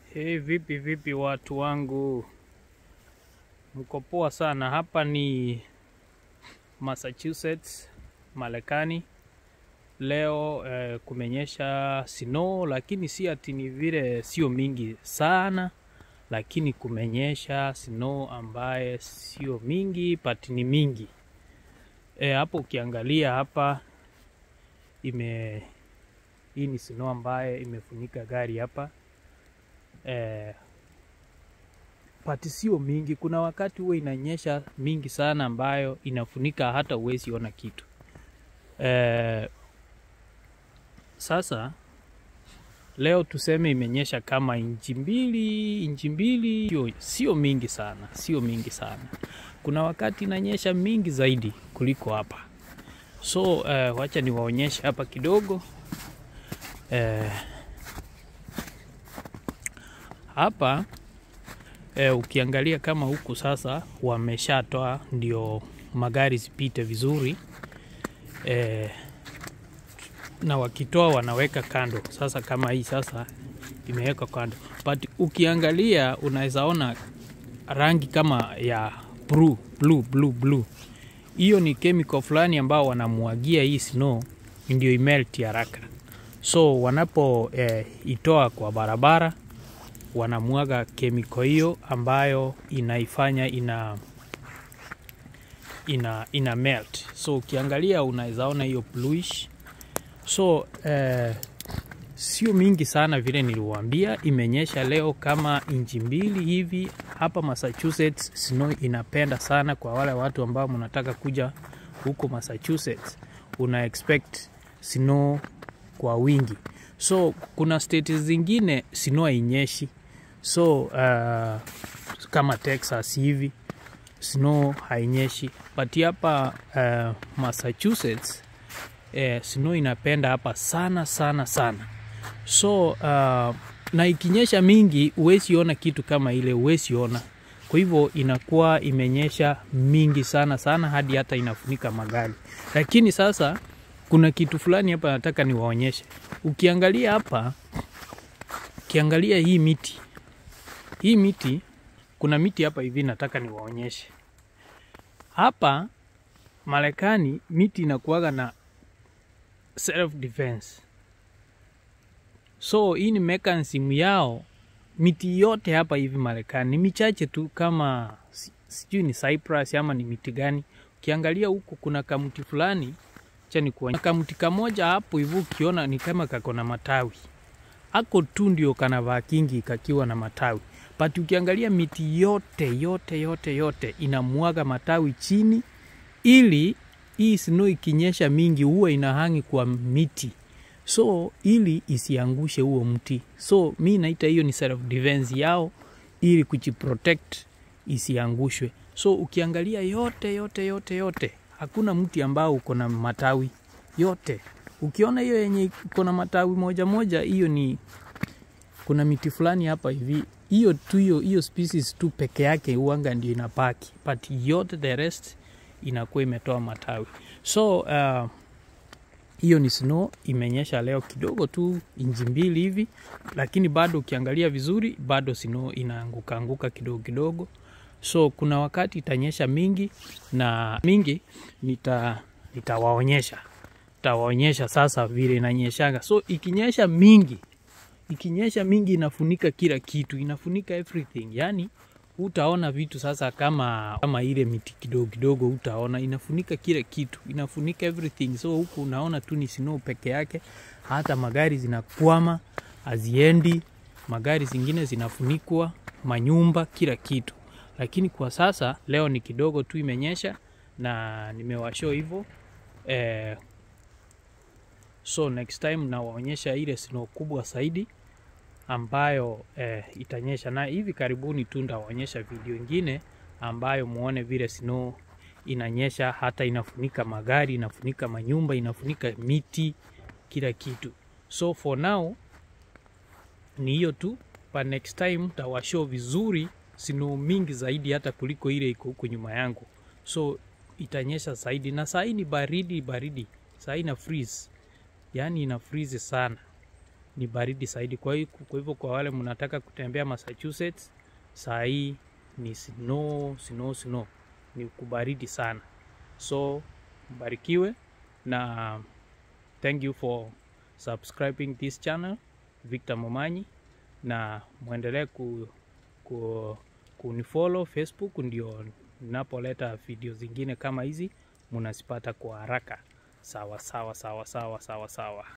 Hey, vipi vipi watu wangu, mko poa sana. Hapa ni Massachusetts, Marekani. Leo eh, kumenyesha snow, lakini si ati ni vile sio mingi sana, lakini kumenyesha snow ambaye sio mingi but ni mingi. Eh, hapo ukiangalia hapa ime hii ni snow ambaye imefunika gari hapa eh, pati sio mingi. Kuna wakati huwa inanyesha mingi sana ambayo inafunika hata uwezi ona kitu eh, sasa leo tuseme imenyesha kama inchi mbili, inchi mbili, sio, sio mingi sana, sio mingi sana. Kuna wakati inanyesha mingi zaidi kuliko hapa, so eh, wacha niwaonyeshe hapa kidogo eh, hapa e, ukiangalia kama huku sasa wameshatoa ndio magari zipite vizuri e, na wakitoa wanaweka kando. Sasa kama hii sasa imewekwa kando, but ukiangalia unaweza ona rangi kama ya blue, blue, blue, blue. Hiyo ni chemical fulani ambao wanamwagia hii snow ndio imelt haraka, so wanapo e, itoa kwa barabara wanamwaga kemiko hiyo ambayo inaifanya ina ina ina melt. So ukiangalia unaweza ona hiyo bluish. So eh, sio mingi sana vile niliwaambia, imenyesha leo kama inchi mbili hivi hapa Massachusetts. Snow inapenda sana kwa wale watu ambao mnataka kuja huko Massachusetts, una expect snow kwa wingi. So kuna state zingine snow hainyeshi so uh, kama Texas hivi snow hainyeshi, but hapa uh, Massachusetts eh, snow inapenda hapa sana sana sana. So uh, na ikinyesha mingi huwezi ona kitu kama ile, huwezi ona. Kwa hivyo inakuwa imenyesha mingi sana sana hadi hata inafunika magari. Lakini sasa kuna kitu fulani hapa nataka niwaonyeshe. Ukiangalia hapa, ukiangalia hii miti hii miti, kuna miti hapa hivi nataka niwaonyeshe. Hapa Marekani miti inakuwaga na self defense, so hii ni mechanism yao. Miti yote hapa hivi Marekani ni michache tu, kama sijui ni cypress ama ni miti gani. Ukiangalia huku kuna kamuti fulani cha ni kuonyesha kamuti kamoja hapo hivi, ukiona ni kama kako na matawi ako tu ndio kanavaa kingi kakiwa na matawi but ukiangalia miti yote yote yote yote inamwaga matawi chini, ili hii snow ikinyesha mingi huwa inahangi kwa miti, so ili isiangushe huo mti. So mi naita hiyo ni self defense yao, ili kujiprotect isiangushwe. So ukiangalia yote yote yote yote, hakuna mti ambao uko na matawi yote. Ukiona hiyo yenye iko na matawi moja moja, hiyo ni kuna miti fulani hapa hivi hiyo tu hiyo hiyo species tu peke yake uanga ndio inapaki, but yote the rest inakuwa imetoa matawi. So uh, hiyo ni snow imenyesha leo kidogo tu inchi mbili hivi, lakini bado ukiangalia vizuri bado snow inaanguka anguka kidogo kidogo. So kuna wakati itanyesha mingi na mingi, nita nitawaonyesha nitawaonyesha sasa vile inanyeshaga. So ikinyesha mingi ikinyesha mingi inafunika kila kitu, inafunika everything. Yani utaona vitu sasa kama kama ile miti kidogo kidogo, utaona inafunika kila kitu, inafunika everything. So huku unaona tu ni snow peke yake, hata magari zinakwama haziendi, magari zingine zinafunikwa, manyumba, kila kitu. Lakini kwa sasa leo ni kidogo tu imenyesha na nimewashow hivyo eh, so next time nawaonyesha ile snow kubwa zaidi ambayo eh, itanyesha na hivi karibuni tu ndawaonyesha video ingine ambayo muone vile snow inanyesha, hata inafunika magari, inafunika manyumba, inafunika miti, kila kitu. So for now ni hiyo tu, but next time tawashow vizuri snow mingi zaidi hata kuliko ile iko huku nyuma yangu. So itanyesha zaidi, na saa hii ni baridi baridi, saa hii na freeze, yaani ina freeze sana ni baridi zaidi. Kwa hiyo kwa hivyo kwa wale mnataka kutembea Massachusetts, saa hii ni snow snow snow, ni kubaridi sana. So mbarikiwe na thank you for subscribing this channel Victor Momanyi, na mwendelee ku, ku, kunifollow Facebook, ndio ninapoleta video zingine kama hizi munazipata kwa haraka. Sawa sawa sawa sawa sawa sawa.